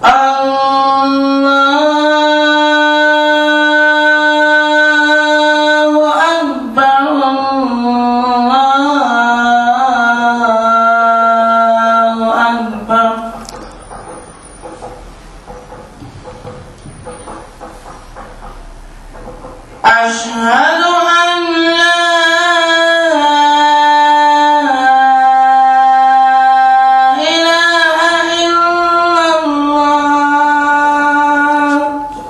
الله أكبر الله أكبر أشهد أن لا إله إلا الله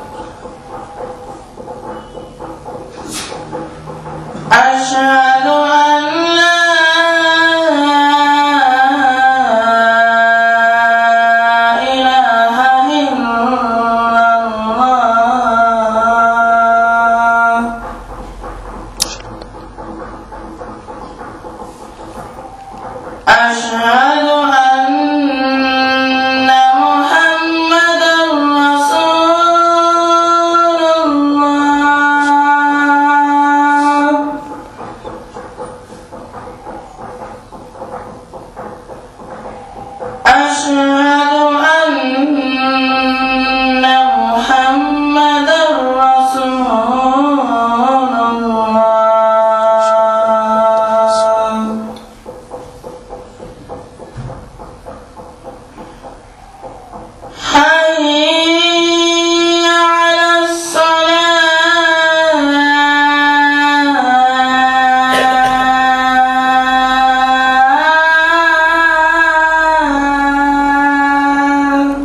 أشهد أن لا إله إلا الله أشهد أن محمدا رسول الله أشهد أن محمدا رسول الله حي على الصلاة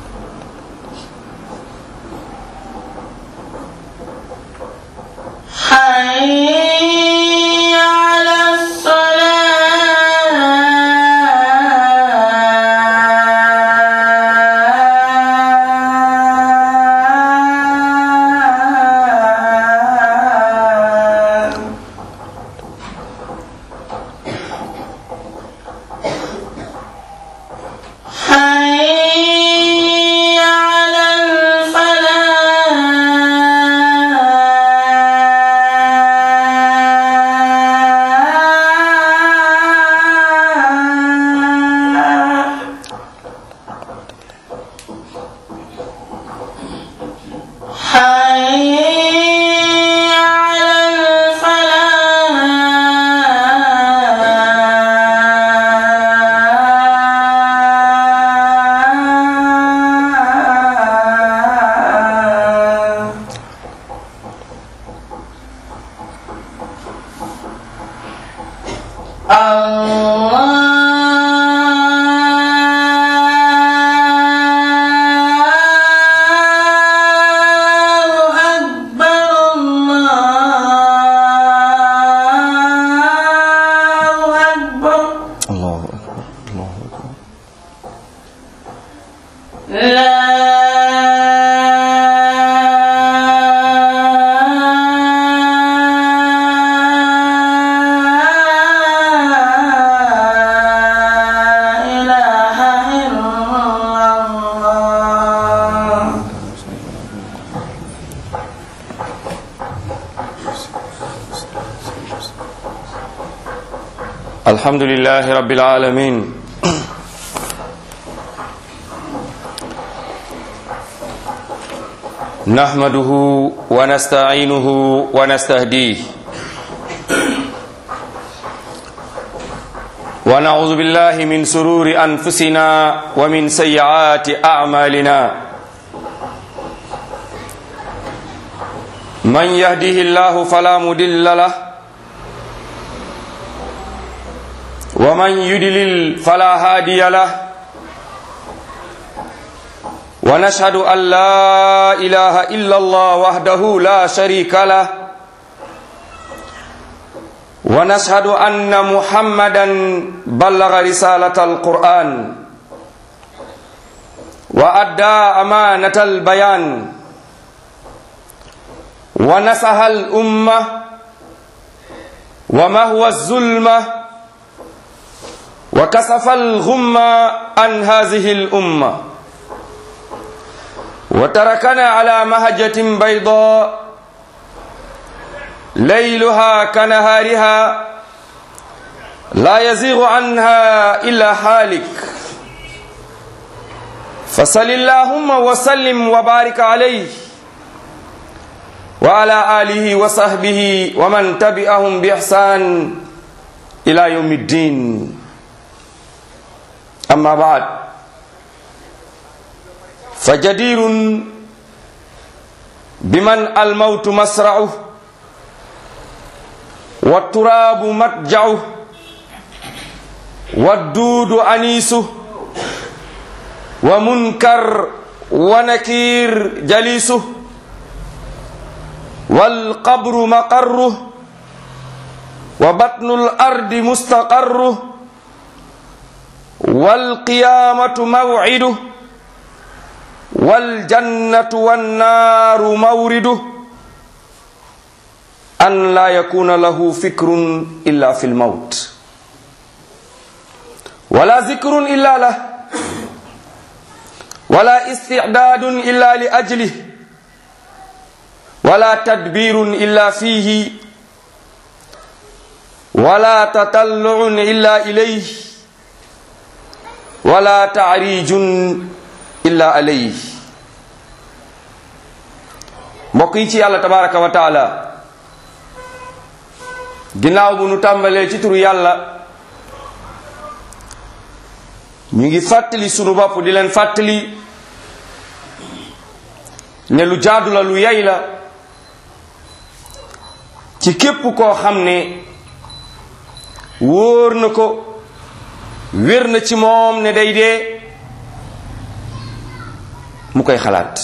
حي على الصلاة حي على الفلاح حي على الفلاح الله أكبر الله أكبر الله أكبر الله أكبر لا إله إلا الله الحمد لله رب العالمين نحمده ونستعينه ونستهديه ونعوذ بالله من سرور أنفسنا ومن سيئات أعمالنا من يهده الله فلا مضل له ومن يدلل فلا هادي له ونشهد أن لا إله إلا الله وحده لا شريك له ونشهد أن محمدا بلغ رسالة القرآن وأدى أمانة البيان ونصح الأمة وما هو الظلمة وكسف الغمة عن هذه الأمة وتركنا على مهجة بيضاء ليلها كنهارها لا يزيغ عنها إلا حالك فصل اللهم وسلم وبارك عليه وعلى آله وصحبه ومن تبعهم بإحسان إلى يوم الدين أما بعد فجدير بمن الموت مسرعه والتراب متجعه والدود أنيسه ومنكر ونكير جليسه والقبر مقره وبطن الأرض مستقره والقيامة موعده والجنة والنار مورده أن لا يكون له فكر إلا في الموت ولا ذكر إلا له ولا استعداد إلا لأجله ولا تدبير إلا فيه ولا تطلع إلا إليه ولا تعريج إلا عليه mbokk yi ci yàlla tabaraka wa taala ginnaaw bu nu tàmbalee ci turu yàlla ñu ngi fàttali sunu bopp di leen fàttali ne lu jaadu la lu yay la ci képp koo xam ne wóor na ko wér na ci moom ne day dee mu koy xalaat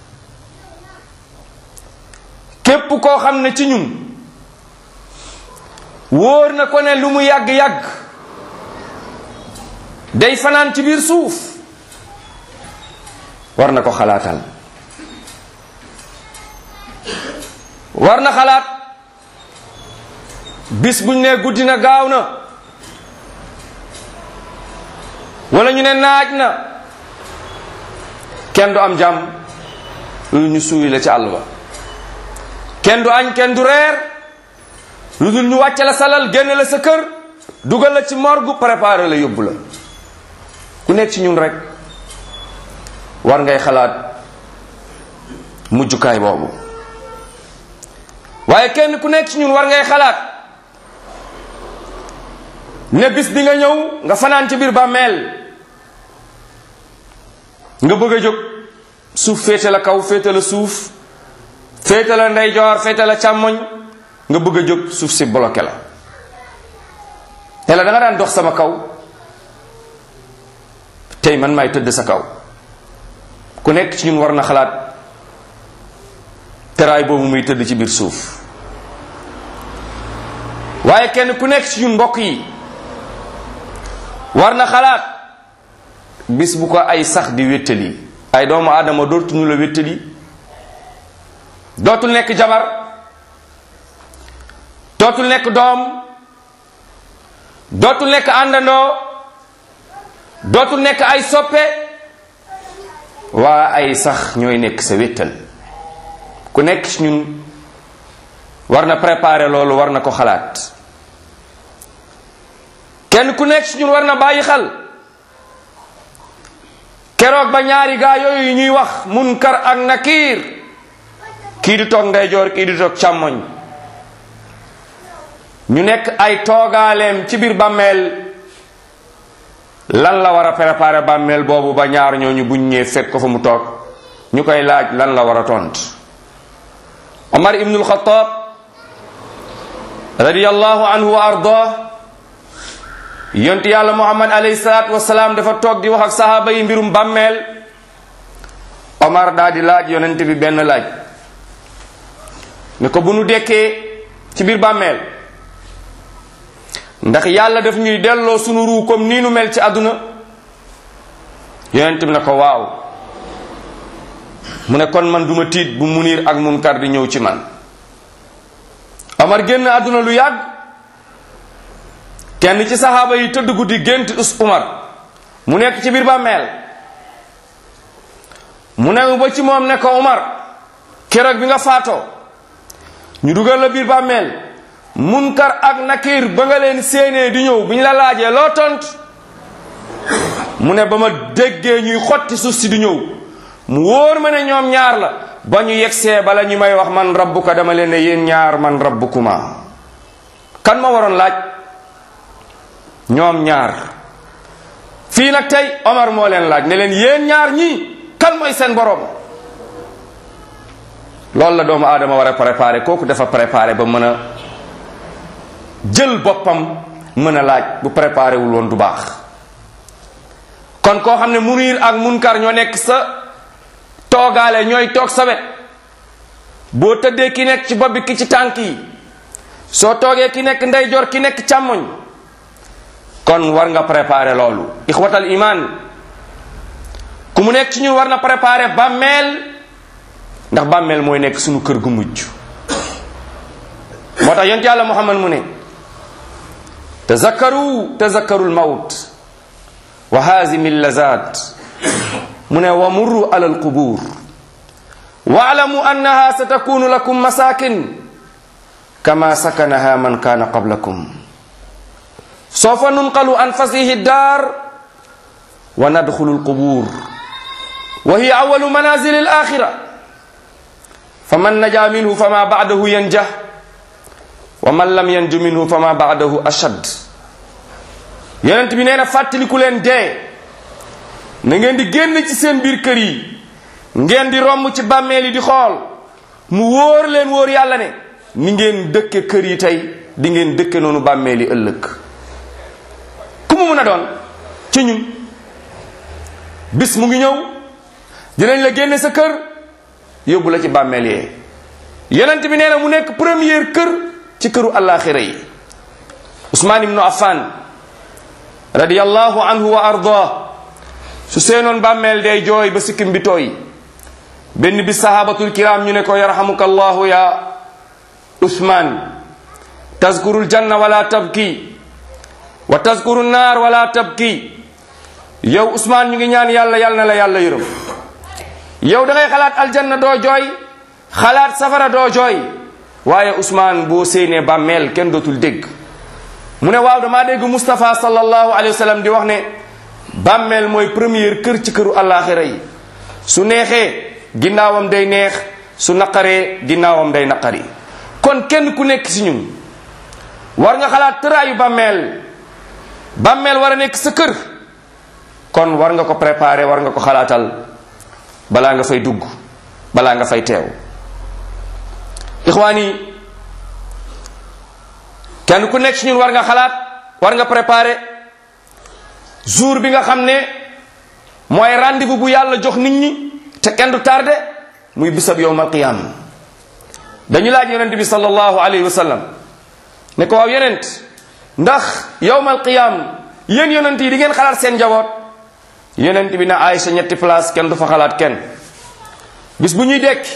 képp koo xam ne ci ñun wóor na ko ne lu mu yàgg-yàgg day fanaan ci biir suuf war na ko xalaatal war na xalaat bis buñ ne guddi na gaaw na wala ñu ne naaj na kenn du am jàmm lu ñu suuy la ci àll ba kenn du añ kenn du reer lu dul ñu wàcce la salal génne la sa kër dugal la ci morgue préparé la yóbbu la ku nekk ci ñun rek war ngay xalaat mujjukaay boobu waaye kenn ku nekk ci ñun war ngay xalaat ne bis bi nga ñëw nga fanaan ci biir bàmmeel nga bëgg a jóg suuf féete la kaw féete la suuf féete la ndeyjoor féete la càmmoñ nga bëgg a jóg suuf si bloqué la te la da nga daan dox sama kaw tey man maay tëdd sa kaw ku nekk ci ñun war na xalaat teraay boobu muy tëdd ci biir suuf waaye kenn ku nekk ci ñun mbokk yi war na xalaat bis bu ko ay sax di wéttali ay doomu aadama dootuñu la wéttali dootul nekk jabar dootul nekk doom dootul nekk àndandoo dootul nekk ay soppe waa ay sax ñooy nekk sa wéttal ku nekk ci ñun war na préparer loolu war na ko xalaat kenn ku nekk ci ñun war na bàyyi xel keroog ba ñaari gaa yooyu ñuy wax munkar ak nakiir kii di toog ndeyjoor kii di toog càmmoñ ñu nekk ay toogaaleem ci biir bàmmeel lan la war a préparer bàmmeel boobu ba ñaar ñooñu buñ ñëwee fekk ko fa mu toog ñu koy laaj lan la war a tont Omar ibnul Xataab radiyallahu anhu wa ardah yonti yàlla Muhammad alayhi salaatu wasalaam dafa toog di wax ak sahaaba yi mbirum bàmmeel Omar daa di laaj yonent bi benn laaj ne ko bu nu dekkee ci biir bàmmeel ndax yàlla daf ñuy delloo sunu ruu comme nii nu mel ci àdduna yonent bi ne ko waaw mu ne kon man duma tiit bu munir ak munkar di ñëw ci man Omar génn àdduna lu yàgg kenn ci saxaaba yi tëdd guddi gént us Umar mu nekk ci biir bàmmeel mu ne ba ci moom ne ko Umar keroog bi nga faatoo ñu dugal la biir bàmmeel munkar ak nakir ba nga leen séenee di ñëw bi ñu la laajee loo tont mu ne ba ma déggee ñuy xotti suuf si du ñëw mu wóor ma ne ñoom ñaar la ba ñu yegsee bala ñu may wax man rabbuka dama leen ne yéen ñaar man rabbukuma kan ma waroon laaj ñoom ñaar fii nag tey Omar moo leen laaj ne leen yéen ñaar ñii kan mooy seen borom loolu la doomu aadama war a préparé kooku dafa préparé ba mën a jël boppam mën a laaj bu préparé wul woon du baax kon koo xam ne munir ak munkar ñoo nekk sa toogaale ñooy toog sa wet boo tëddee ki nekk ci bopp bi ki ci tànk yi soo toogee ki nekk ndeyjoor ki nekk càmmoñ kon war nga préparer loolu ixwatal iman ku mu nekk ci ñun war na préparer bàmmeel ndax bàmmeel mooy nekk suñu kër gu mujj moo tax yont yàlla muhammad mu ne tazakkaru tazakkaru lmawt wa hazimi lazat mu ne wa murru ala alqubur waalamu annaha satakunu lakum masakin kama sakanaha man kana qablakum sawfa nunqalu an fasihi dar wa nadkhulu alqubur wa hiya awalu manazil alakhira faman naja minhu fama ba'dahu yanjah wa man lam yanju minhu fama ba'dahu ashad yonent bi nee na fàttaliku leen dee na ngeen di génn ci seen biir kër yi ngeen di romb ci bàmmeel yi di xool mu wóor leen wóor yàlla ne ni ngeen dëkke kër yi tey di ngeen dëkke noonu bàmmeel yi ëllëg ku mu mun a doon ci ñun bis mu ngi ñëw dinañ la génne sa kër yóbbu la ci bàmmeel yee yonent bi nee na mu nekk première kër ci këru àllaaxira yi Usmaan ibnu Affan radiyallahu anhu wa ardah su seenoon bàmmeel day jooy ba sikkim bi tooy benn bi sahabatul kiram ñu ne ko yarhamuka allahu ya usman tazkuru ljanna wala tabki wa tazkuru naar wala tabki yow usman ñu ngi ñaan yàlla yàlla na la yàlla yërëm yow da ngay xalaat aljanna doo jooy xalaat safara doo jooy waaye usman boo séenee bàmmeel kenn dootul dégg mu ne waaw damaa dégg Moustapha sallallahu alayhi wa sallam di wax ne bàmmeel mooy première kër ci këru àllaaxira yi su neexee ginnaawam day neex su naqaree ginnaawam day naqari kon kenn ku nekk ci ñun war nga xalaat tëraayu bàmmeel bàmmeel war a nekk sa kër kon war nga ko préparer war nga ko xalaatal balaa nga fay dugg balaa nga fay teew ixwaani kenn ku nekk ci ñun war nga xalaat war nga préparer jour bi nga xam ne mooy rendez-vous bu yàlla jox nit ñi te kenn du tardé muy bisab yowmal qiyam dañu laaj yonent bi sallallahu alayhi wa sallam ne ko waaw yonent ndax yowmal qiyam yéen yonent yi di ngeen xalaat seen njaboot yonent bi na Aïcha ñetti place kenn du fa xalaat kenn bis bu ñuy dekki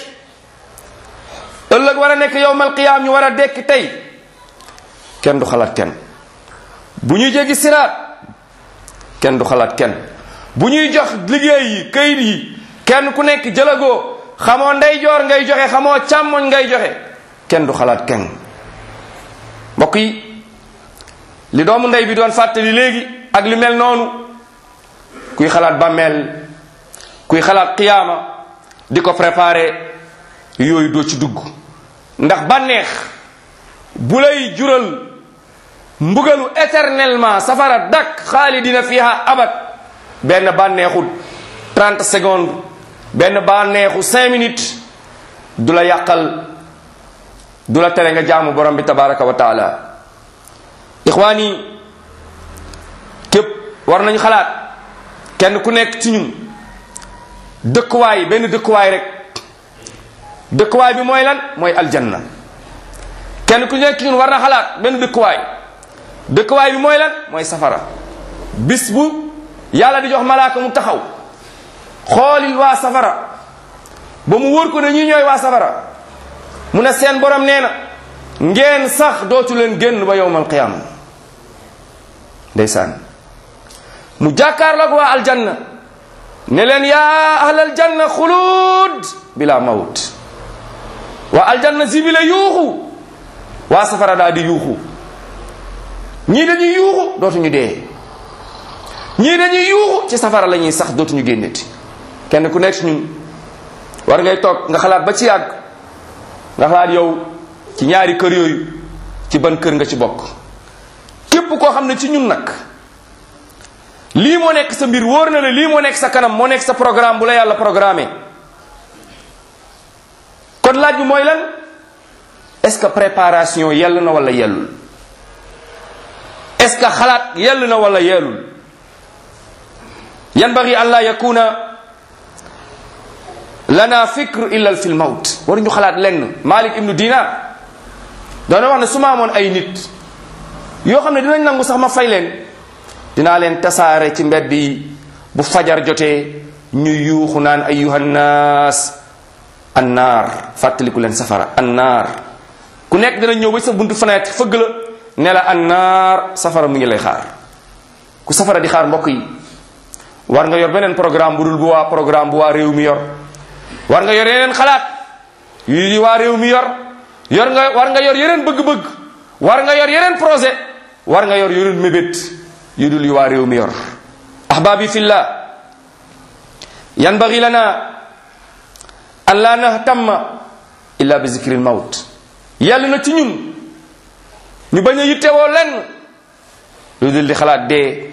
ëllëg war a nekk yowmal qiyam ñu war a dekki tey kenn du xalaat kenn bu ñuy jéggi siraat kenn du xalaat kenn bu ñuy jox liggéey yi kayit yi kenn ku nekk jëlagoo xamoo ndeyjoor ngay joxe xamoo càmmoñ ngay joxe kenn du xalaat kenn mbokk yi li doomu ndey bi doon fàttali léegi ak li mel noonu kuy xalaat bàmmeel kuy xalaat qiyaama di ko préparer yooyu doo ci dugg ndax bànneex bu lay jural mbugalu éternellement safara dak xaalidina fiha abad benn bànneexu 30 secondes benn bànneexu 5 minutes du la yàqal du la tere nga jaamu borom bi tabaraka wa taala ixwaani képp war nañu xalaat kenn ku nekk ci ñun dëkkuwaay benn dëkkuwaay rek dëkkuwaay bi mooy lan mooy aljanna kenn ku nekk ci ñun war na xalaat benn dëkkuwaay dëkkuwaay bi mooy lan mooy safara bis bu yàlla di jox malaaka mu taxaw xoolil waa safara ba mu wóor ko ne ñi ñooy waa safara mu ne seen borom nee na ngeen sax dootu leen génn ba yowmal qiyaama ndeysaan mu jàkkaarloog waa aljanna ne leen yaa ahlal janna xuluud bila mawt waa aljanna sibile yuuxu waa safara daal di yuuxu ñii dañuy yuuxu dootuñu dee ñii dañuy yuuxu ci safara la ñuy sax dootuñu génneti kenn ku nekk ci ñun war ngay toog nga xalaat ba ci yàgg nga xalaat yow ci ñaari kër yooyu ci ban kër nga ci bokk képp koo xam ne ci ñun nag lii moo nekk sa mbir wóor na la lii moo nekk sa kanam moo nekk sa programme bu la yàlla programmé kon laaj bi mooy lan est-ce que préparation yell na wala yellul est-ce que xalaat yell na wala yellul yanbaghi an la yakuna lana fikr illa fi lmawt waruñu xalaat lenn malik ibnu dinar doona wax ne su ma amoon ay nit yoo xam ne dinañ nangu sax ma fay leen dinaa leen tasaare ci mbedd yi bu fajar jotee ñu yuuxu naan ayuha nnaas annaar fàttaliku leen safara annaar ku nekk dina ñëw ba sa buntu fenêtre fëgg la ne la annaar safara mu ngi lay xaar ku safara di xaar mbokk yi war nga yor beneen programme bu dul bu waa programme bu waa réew mi yor war nga yor yeneen xalaat yu di waa réew mi yor yor nga war nga yor yeneen bëgg-bëgg war nga yor yeneen projet war nga yor yeneen mébét yu dul yu waa réew mi yor ahbaabi fillah yanbaghi lana an la nahtamma illa bi zikri lmawt yàlla na ci ñun ñu bañ a yittewoo lenn lu dul di xalaat dee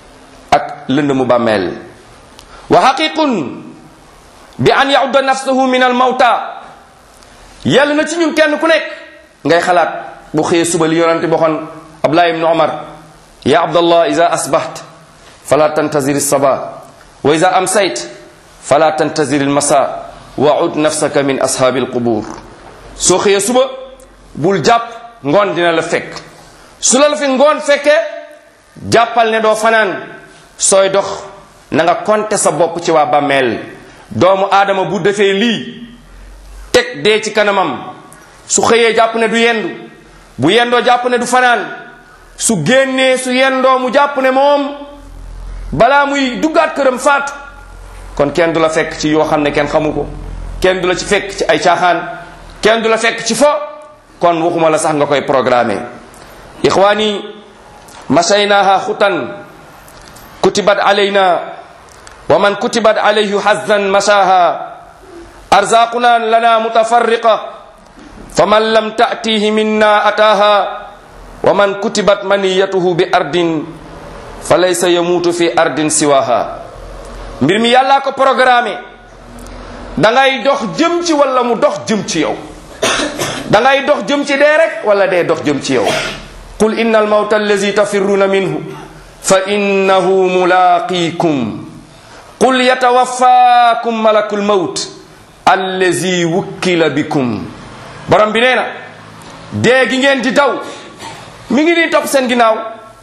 ak lënd mu bàmmeel wa xaqiqun bi an yaudda nafsahu min al mawta yàlla na ci ñun kenn ku nekk ngay xalaat bu xëyee suba li yonante boxoon abdullah ibnu omar ya abdallah ida asbaht fala tantazir saba wa ida amsayt fala tantazir almasa wa ud nafsaka min ashaabi alqubur soo xëyee suba bul jàpp ngoon dina la fekk su la la fi ngoon fekkee jàppal ne doo fanaan sooy dox na nga konte sa bopp ci waa bàmmeel doomu aadama bu defee lii teg dee ci kanamam su xëyee jàpp ne du yendu bu yendoo jàpp ne du fanaan su génnee su yendoo mu jàpp ne moom balaa muy duggaat këram faatu kon kenn du la fekk ci yoo xam ne kenn xamu ko kenn du la ci fekk ci ay caaxaan kenn du la fekk ci fo kon waxuma la sax nga koy programmer ixwaani masaynaha xutan kutibat alayna wa man kutibat alayhi hazan masaha arzaquna lana mutafarriqa faman lam ta'tihi minna ataha wa man kutibat maniyatuhu bi ardin falaysa yamutu fi ardin siwaha mbir mi yàllaa ko programmé da ngay dox jëm ci wala mu dox jëm ci yow da ngay dox jëm ci dee rek wala dee dox jëm ci yow qul inna almawta allazi tafirruna minhu fa innahu mulaqikum qul yatawaffakum malakul mawt allazi wukkila bikum borom bi nee na dee gi ngeen di daw mi ngi nii topp seen ginnaaw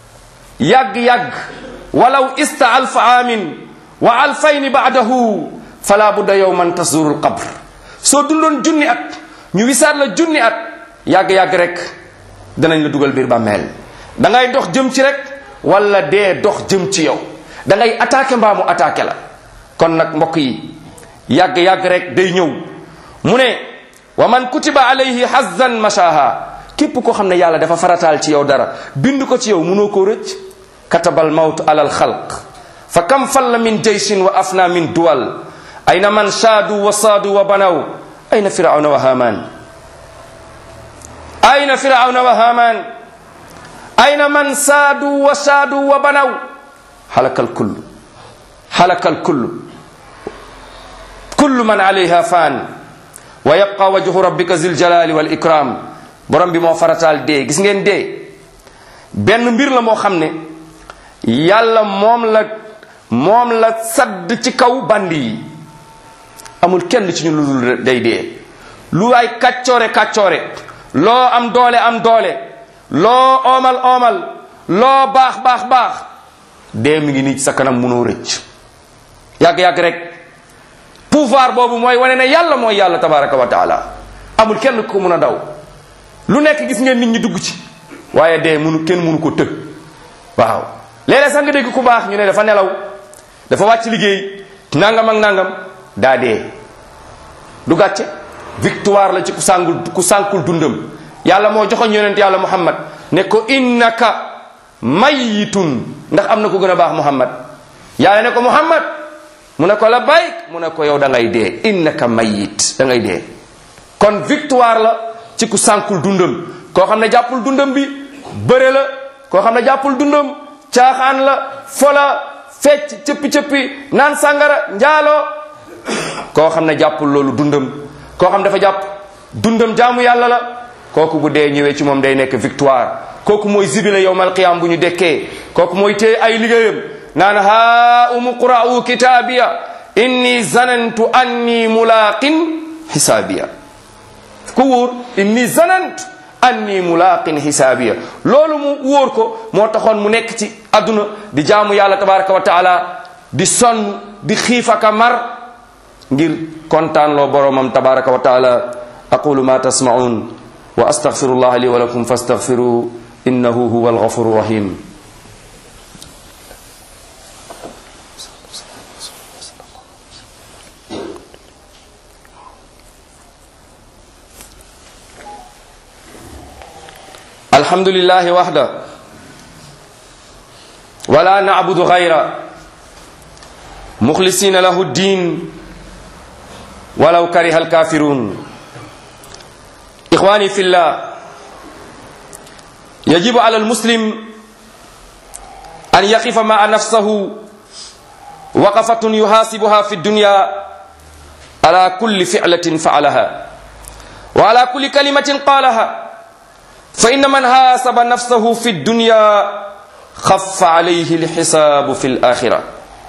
yàgg-yàgg walaw ista alfa aamin wa alfayni baadahu fala budda yowman tasduru lqabr soo dundoon junni at ñu wisaat la junni at yàgg-yàgg rek danañ la dugal biir bàmmeel da ngay dox jëm ci rek wala dee dox jëm ci yow da ngay attaqué mbaa mu attaqué la kon nag mbokk yi yàgg-yàgg rek day ñëw mu ne wa man kutiba alayhi hazan mashaha képp koo xam ne yàlla dafa farataal ci yow dara bind ko ci yow mënoo koo rëcc katabal mawt ala alxalq fa kam falla min jaysin wa afna min duwal ayna man shaadu wa saadu wa banaw ayna firawna wa haman ayna firawna wa haman ayna man saadu wa saadu wa banaw halaka alkullu halaka alkullu kullu man alayha fan wa yabqa wajhu rabbika zil jalali wal ikram borom bi moo farataal dee gis ngeen dee benn mbir la moo xam ne yàlla moom la moom la sadd ci kaw bandi yi amul kenn ci ñu lu dul day dee lu ay kàccoore kàccoore loo am doole am doole loo oomal oomal loo baax baax baax dee mi ngi nii ci sa kanam munoo rëcc yàgg-yàgg rek pouvoir boobu mooy wane ne yàlla mooy yàlla tabaraka wa taala amul kenn ku mun a daw lu nekk gis ngeen nit ñi dugg ci waaye dee munu kenn munu ko tëg waaw léeg-léeg sax nga dégg ku baax ñu ne dafa nelaw dafa wàcc liggéey nangam ak nangam daa dee du gàcce victoire la ci ku sàngul ku sànkul dundam yàlla moo joxoñ yonent yàlla muhammad ne ko innaka mayitun ndax am na ko gën a baax muhammad yàlla ne ko muhammad mu ne ko labbayk mu ne ko yow da ngay dee innaka mayit da ngay dee kon victoire la ci ku sànkul dundam koo xam ne jàppul dundam bi bëre la koo xam ne jàppul dundam caaxaan la fola fecc cëppi-cëppi naan sàngara njaaloo koo xam ne jàppul loolu dundam koo xam dafa jàpp dundam jaamu yàlla la kooku bu dee ñëwee ci moom day nekk victoire kooku mooy zibile yowmal qiyam bu ñu dekkee kooku mooy téye ay liggéeyam naan haa umu qura'u kitaabiya inni zanantu anni mulaqin xisaabiya ku wóor inni zanantu anni mulaqin xisaabiya loolu mu wóor ko moo taxoon mu nekk ci adduna di jaamu yàlla tabaraka wa taala di sonn di xiifaka mar ngir kontaan loo boromam tabaraka wa taala aqulu ma tasmaun wa astaghfirullah li wa lakum fastaghfiru innahu huwa alghafuru rahim الحمد لله وحده ولا نعبد غيره مخلصين له الدين ولو كره الكافرون إخواني في الله يجب على المسلم أن يقف مع نفسه وقفة يحاسبها في الدنيا على كل فعلة فعلها وعلى كل كلمة قالها فإن من حاسب نفسه في الدنيا خف عليه الحساب في الآخرة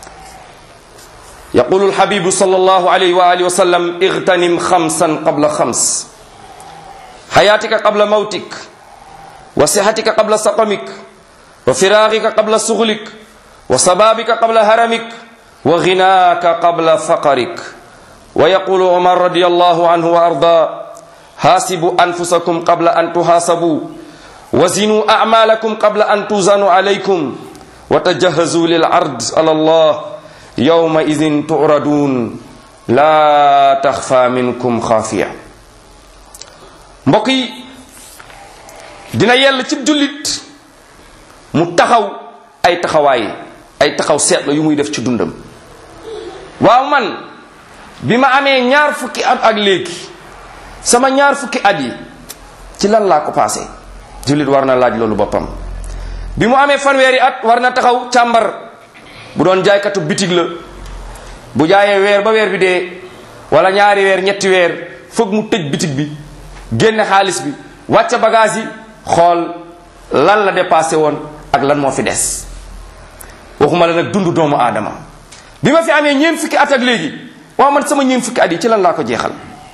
يقول الحبيب صلى الله عليه وآله وسلم اغتنم خمسا قبل خمس حياتك قبل موتك وصحتك قبل سقمك وفراغك قبل شغلك وصبابك قبل هرمك وغناك قبل فقرك ويقول عمر رضي الله عنه وأرضاه حاسبوا أنفسكم قبل أن تحاسبوا وزنوا أعمالكم قبل أن توزنوا عليكم وتجهزوا للعرض على الله يومئذ تعرضون لا تخفى منكم خافية mbokk yi dina yell ci jullit mu taxaw ay taxawaay ay taxaw seetlu yu muy def ci dundam waaw man bi ma amee ñaar fukki at ak léegi sama ñaar fukki at yi ci lan laa ko passé jullit war na laaj loolu boppam bi mu amee fanweeri at war na taxaw càmbar bu doon jaaykatu bitig la bu jaayee weer ba weer bi dee wala ñaari weer ñetti weer foog mu tëj bitig bi génne xaalis bi wàcce bagage yi xool lan la dépassé woon ak lan moo fi des waxuma la nag dund doomu aadama bi ma fi amee ñeen fukki at ak léegi waaw man sama ñeen fukki at yi ci lan laa ko jeexal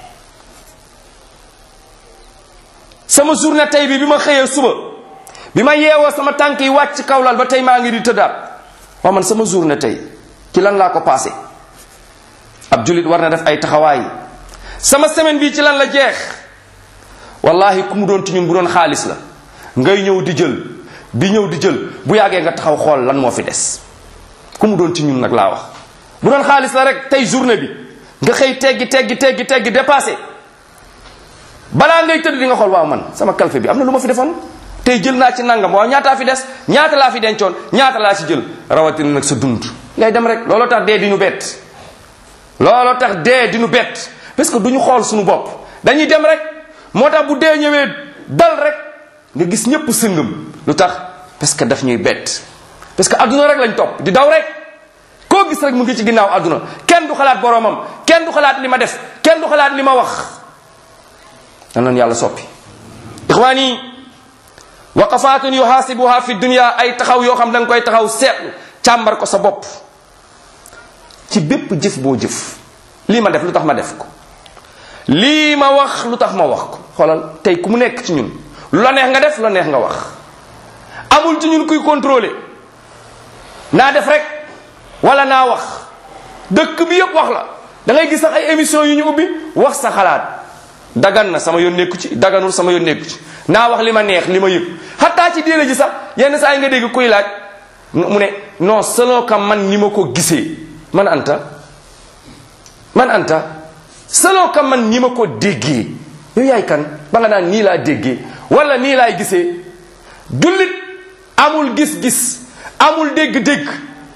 sama journée tey bi bi ma xëyee suba bi ma yeewoo sama tànk yi wàcc kawlal ba tey maa ngi di tëddaat waaw man sama journée tey ci lan laa ko passé ab jullit war na def ay taxawaay sama semaine bi ci lan la jeex wallahi ku mu doon ci ñun bu doon xaalis la ngay ñëw di jël di ñëw di jël bu yàggee nga taxaw xool lan moo fi des ku mu doon ci ñun nag laa wax bu doon xaalis la rek tey journée bi nga xëy teggi teggi teggi teggi dépassé balaa ngay tëdd di nga xool waaw man sama kalfe bi am na lu ma fi defoon tey jël naa ci nangam waaw ñaataa fi des ñaata laa fi dencoon ñaata laa ci jël rawatina nag sa dund ngay dem rek looloo tax dee di ñu bett looloo tax dee di ñu bett parce que du ñu xool suñu bopp dañuy dem rek moo tax bu dee ñëwee dal rek nga gis ñëpp sëngam lu tax parce que daf ñuy bett parce que adduna rek lañ topp di daw rek koo gis rek mu ngi ci ginnaaw adduna kenn du xalaat boromam kenn du xalaat li ma def kenn du xalaat li ma wax dan leen yàlla soppi ixwaani waqafaatun yuhaasibuha fi dunia ay taxaw yoo xam da nga koy taxaw seetlu càmbar ko sa bopp ci bépp jëf boo jëf lii ma def lu tax ma def ko lii ma wax lu tax ma wax ko xoolal tey ku mu nekk ci ñun lu la neex nga def lu la neex nga wax amul ci ñun kuy contrôler naa def rek wala naa wax dëkk bi yëpp wax la da ngay gis sax ay émission yu ñu ubbi wax sa xalaat dagan na sama yoon nekku ci daganul sama yoon nekku ci naa wax li ma neex li ma yëg xataa ci diine ji sax yenn saa yi nga dégg kuy laaj mu ne non selon que man ni ma ko gisee man anta man anta selon que man ni ma ko déggee yow yaay kan ba nga naan nii laa déggee wala nii laay gisee jullit amul gis-gis amul dégg-dégg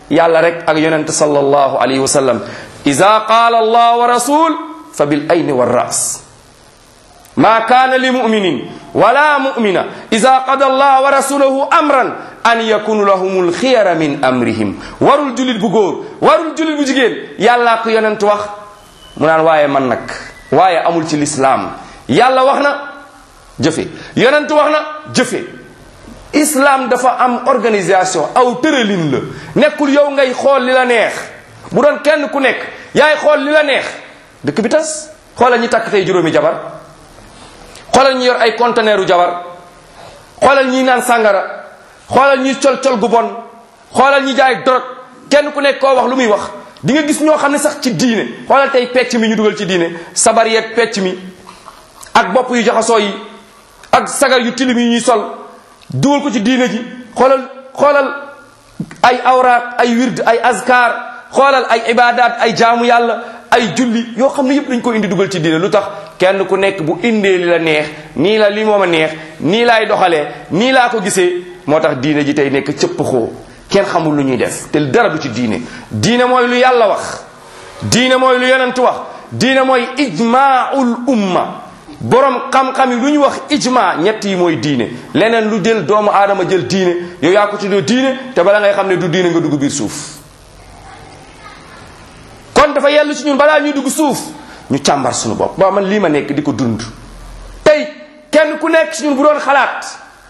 yàlla rek ak yonent sallallahu alayhi wa sallam ida qaala allah wa rasul fa bil ayni wa ras ma kaana li muminin wala mumina ida qada allah wa rasulahu amran an yakunu lahum lxiyara min amrihim warul julit bu góor warul julit bu jigéen yàllaa ko yonent wax mu naan waaye man nag waaye amul ci lislaam yàlla wax na jëfe yonent wax na jëfe islam dafa am organisation aw tëralin la nekkul yow ngay xool li la neex bu doon kenn ku nekk yaay xool li la neex dëkk bi tas xoolal ñi takk tey juróomi jabar xoolal ñi yor ay conteneuru jabar xoolal ñi naan sàngara xoolal ñi col col gu bon xoolal ñi jaay dorog kenn ku nekk koo wax lu muy wax di nga gis ñoo xam ne sax ci diine xoolal tey pecc mi ñu dugal ci diine sabar yeeg pecc mi ak bopp yu jaxasoo yi ak sagar yu tilim yi ñuy sol dugal ko ci diine ji xoolal xoolal ay awraat ay wird ay azkar xoolal ay ibadat ay jaamu yàlla ay julli yoo xam ne yëpp dañ ko indi dugal ci diine lu tax kenn ku nekk bu indee li la neex nii la li moom a neex nii laay doxalee nii laa ko gisee moo tax diine ji tey nekk cëpp xoo kenn xamul lu ñuy def te dara du ci diine diine mooy lu yàlla wax diine mooy lu yonent wax diine mooy ijmaul umma borom xam-xam yi lu ñu wax ijma ñett yi mooy diine leneen lu jël doomu aadama jël diine yow yaa ko tuddee diine te bala ngay xam ne du diine nga dugg biir suuf kon dafa yellu ci ñun balaa ñuy dugg suuf ñu càmbar suñu bopp ba man lii ma nekk di ko dund tey kenn ku nekk ci ñun bu doon xalaat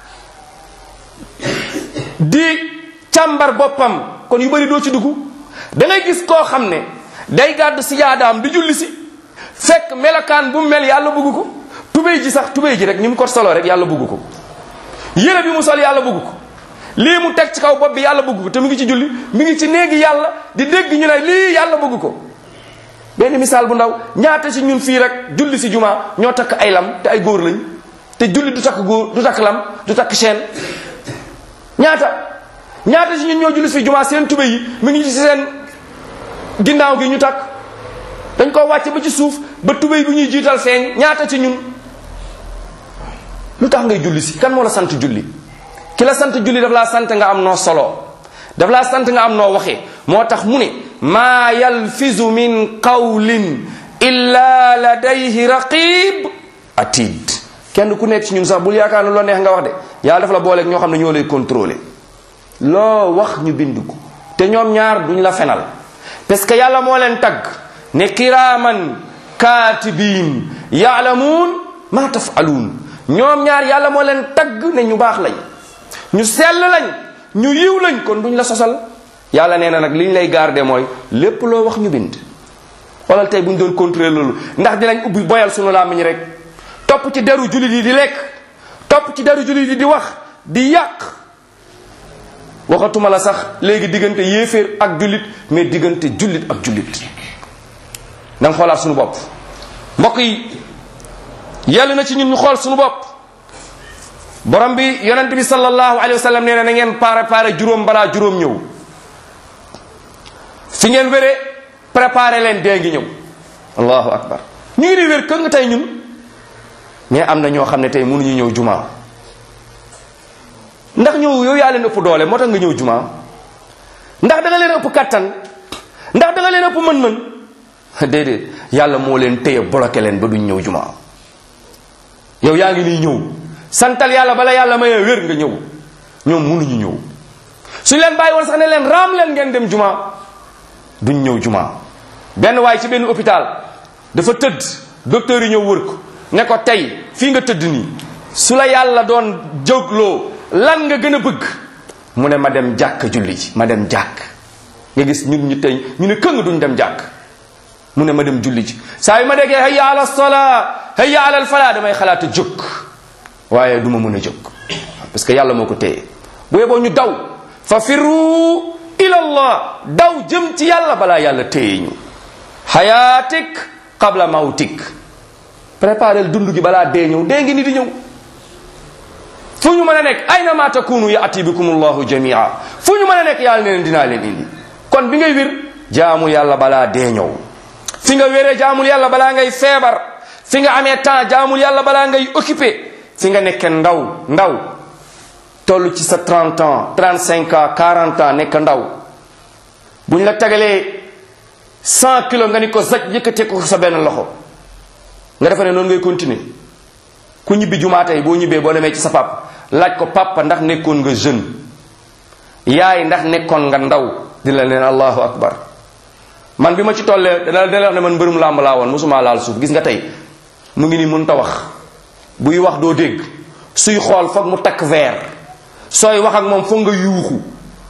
di càmbar boppam kon yu bëri doo ci dugg da ngay gis koo xam ne day gàddu si yaadaam di julli si fekk melokaan bu mu mel yàlla bëgg ko tubéy ji sax tubéy ji rek ni mu ko solo rek yàlla bëgg ko yére bi mu sol yàlla bëgg ko lii mu teg ci kaw bopp bi yàlla bëgg ko te mu ngi ci julli mi ngi ci néegi yàlla di dégg ñu ne lii yàlla bëgg ko benn misaal bu ndaw ñaata ci ñun fii rek julli si juma ñoo takk ay lam te ay góor lañ te julli du takk góor du takk lam du takk chaîne ñaata ñaata ci ñun ñoo julli si juma seen tubéy yi mi ngi ci seen ginnaaw gi ñu takk dañ ko wàcce ba ci suuf ba tubéy bi ñuy jiital feeñ ñaata ci ñun lu tax ngay julli si kan moo la sant julli ki la sant julli daf laa sant nga am noo solo daf laa sant nga am noo waxee moo tax mu ne maa yalfizu min qawlin illa ladayhi raqib atid kenn ku nekk ci ñun sax bul yaakaar ne loo neex nga wax de yàlla dafa la booleeg ñoo xam ne ñoo lay contrôler loo wax ñu bind ko te ñoom ñaar duñ la fenal parce que yàlla moo leen tagg ne kiraaman kaatibiin yaalamuun maa tafaluun ñoom ñaar yàlla moo leen tagg ne ñu baax lañ ñu sell lañ ñu yiw lañ kon duñ la sosal yàlla nee na nag li ñu lay garder mooy lépp loo wax ñu bind xoolal tey bu ñu doon contrôler loolu ndax dinañ ubbi boyal sunu làmmiñ rek topp ci deru jullit yi di lekk topp ci deru jullit yi di wax di yàq waxatuma la sax léegi diggante yéeféer ak jullit mais diggante jullit ak jullit danga xoolaat suñu bopp mbokk yi yàlla na ci ñun ñu xool suñu bopp borom bi yonent bi sallallahu alayhi wa sallam nee na na ngeen préparé juróom balaa juróom ñëw fi ngeen wéree préparé leen dee ngi ñëw allahu akbar ñu ngi di wér kë nga tey ñun mais am na ñoo xam ne tey mënuñu ñëw jumaa ndax ñëw yow yaa leen ëpp doole moo tax nga ñëw jumaa ndax da nga leen ëpp kattan ndax da nga leen ëpp mën-mën déedéet yàlla moo leen téye bloqué leen ba duñ ñëw jumaa yow yaa ngi nii ñëw santal yàlla bala yàlla mayee wér nga ñëw ñoom mënuñu ñëw suñ leen bàyyi woon sax ne leen raam leen ngeen dem jumaa duñ ñëw jumaa benn waay ci benn hôpital dafa tëdd docteur yi ñëw wër ko ne ko tey fii nga tëdd nii su la yàlla doon jógloo lan nga gën a bëgg mu ne ma dem jàkk julli ji ma dem jàkk nga gis ñun ñu tey ñu ne këng duñ dem jàkk mu ne ma dem julli ji saa yu ma déggee hayya ala sola hayya ala fala damay xalaat a jóg waaye du ma mën a jóg parce que yàlla moo ko téye bu yeboo ñu daw fa firru ila allah daw jëm ci yàlla balaa yàlla téye ñu xayaatik qabla mawtik préparel dund gi balaa dee ñëw dee ngi ni di ñëw fu ñu mën a nekk ayna ma takunu yaati bikum allahu jamia fu ñu mën a nekk yàlla ne leen dinaa leen indi kon bi ngay wir jaamul yàlla balaa dee ñëw fi nga wéree jaamul yàlla balaa ngay feebar fi nga amee temps jaamul yàlla balaa ngay occupé fi nga nekke ndaw ndaw toll ci sa 30 ans 35 ans 40 ans nekk ndaw buñ la tegalee cent kilos nga ni ko zaj yëkkatee ko sa benn loxo nga defe ne noonu ngay continuer ku ñibbi jumaa tey boo ñibbee boo demee ci sa papa laaj ko papa ndax nekkoon nga jeune yaay ndax nekkoon nga ndaw di la leen allahu akbar man bi ma ci tollee dana dana wax ne man mbërum làmb laa woon mosuma laal suuf gis nga tey mu ngi ni mën ta wax buy wax doo dégg suy xool foog mu takk verre sooy wax ak moom foog nga yuuxu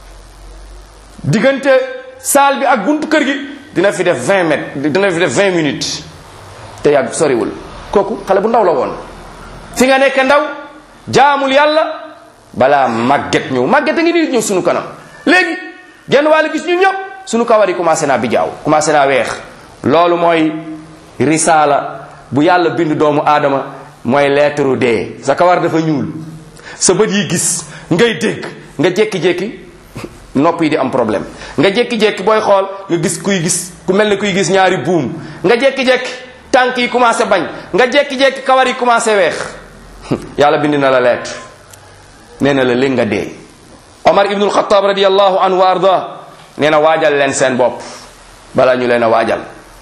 diggante saal bi ak buntu kër gi dina fi def 20 mètres dina fi def 20 minutes te yàgg soriwul kooku xale bu ndaw la woon fi nga nekk ndaw jaamul yàlla balaa màgget ñëw màgget a ngi nii ñëw sunu kanam léegi genn wàll gis ñu ñëpp sunu kawar yi commencé naa bijaaw commencé naa weex loolu mooy risaala bu yàlla bind doomu aadama mooy lettre dee sa kawar dafa ñuul sa bët yi gis ngay dégg nga jékki-jékki nopp yi di am problème nga jékki-jékki booy xool nga gis kuy gis ku mel ne kuy gis ñaari buum nga jékki-jékki tànk yi commencé bañ nga jékki-jékki kawar yi commencé weex yàlla bind na la lettre nee na la léegi nga dee omar ibnul xataab radiallahu anhu wa arda nee na waajal leen seen bopp balaa ñu leen a waajal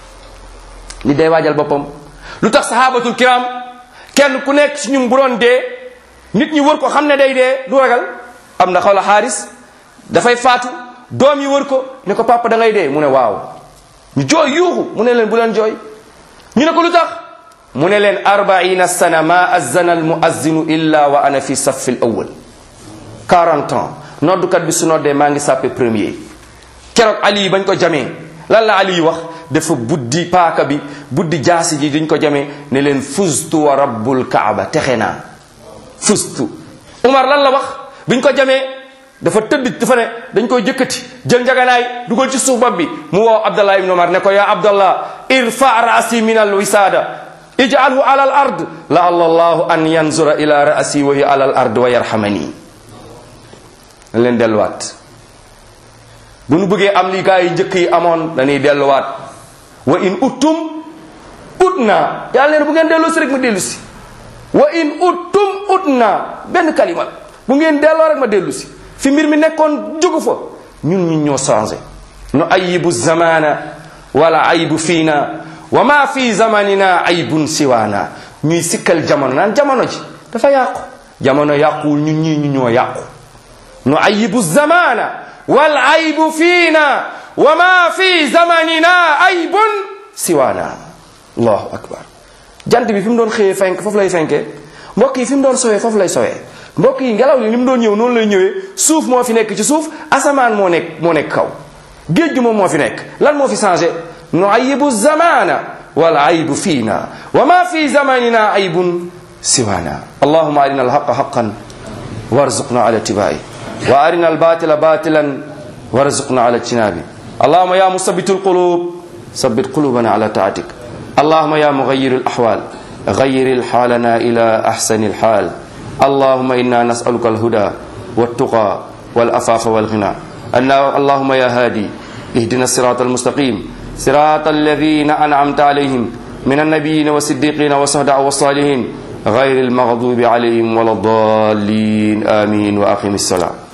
li day waajal boppam lu tax sahabatul kiram kenn ku nekk ci ñun bu doon dee nit ñi wër ko xam ne day dee du ragal am na xawla xaaris dafay faatu doom yi wër ko ne ko papa da ngay dee mu ne waaw ñu jooy yuuxu mu ne leen bu leen jooy ñu ne ko lu tax mu ne leen arbaina sana ma azana al muazzinu illa wa ana fi safi l awal 40 ans noddukat bi su noddee maa ngi sàppe premier keroog ali bañ ko jamee lan la ali wax dafa buddi paaka bi buddi jaasi ji duñ ko jamee ne leen fustu wa rabbul kaaba texe naa fustu umar lan la wax biñ ko jamee dafa tëdd dafa ne dañ koy jëkkati jël njaganaay dugal ci suuf bopp bi mu woo abdallah ibn umar ne ko ya abdallah irfa rasi min al wisada ijalhu ala al ard la allahu an yanzura ila rasi wa hiya ala al ard wa yarhamani dañ leen delluwaat bu nu bëggee am li gaa yi njëkk yi amoon dañuy delluwaat wa in uttum ut naa yàlla nee bu ngeen delloo si rek ma dellu si wa in uttum ut naa benn kalima bu ngeen delloo rek ma dellu si fi mbir mi nekkoon jógu fa ñun ñun ñoo changé nu ayibu zamana wala ayibu fiina wa ma fi zamanina ayibun siwaana ñuy sikkal jamono naan jamono ji dafa yàqu jamono yàquwul ñun ñii ñu ñoo yàqu nu ayibu zamana wal ayibu fiina wa ma fi zamanina ayibun siwaana allahu akbar jant bi fi mu doon xëyee fenk foofu lay fenkee mbokk yi fi mu doon sowee foofu lay sowee mbokk yi ngelaw li ni mu doon ñëw noonu lay ñëwee suuf moo fi nekk ci suuf asamaan moo nekk moo nekk kaw géej gi moom moo fi nekk lan moo fi changé nu ayibu zamana wal ayibu fiina wa ma fi zamanina ayibun siwaana allahuma arina alhaqa haqan warzuqna ala tibai wa arina albatila batilan warzuqna ala ijtinabi allahuma ya musabitu alqulub ثبت قلوبنا على طاعتك اللهم يا مغير الأحوال غير حالنا إلى أحسن الحال اللهم إنا نسألك الهدى والتقى والأفاف والغنى اللهم يا هادي اهدنا الصراط المستقيم صراط الذين أنعمت عليهم من النبيين والصديقين والصهداء والصالحين غير المغضوب عليهم ولا الضالين آمين وأقم الصلاة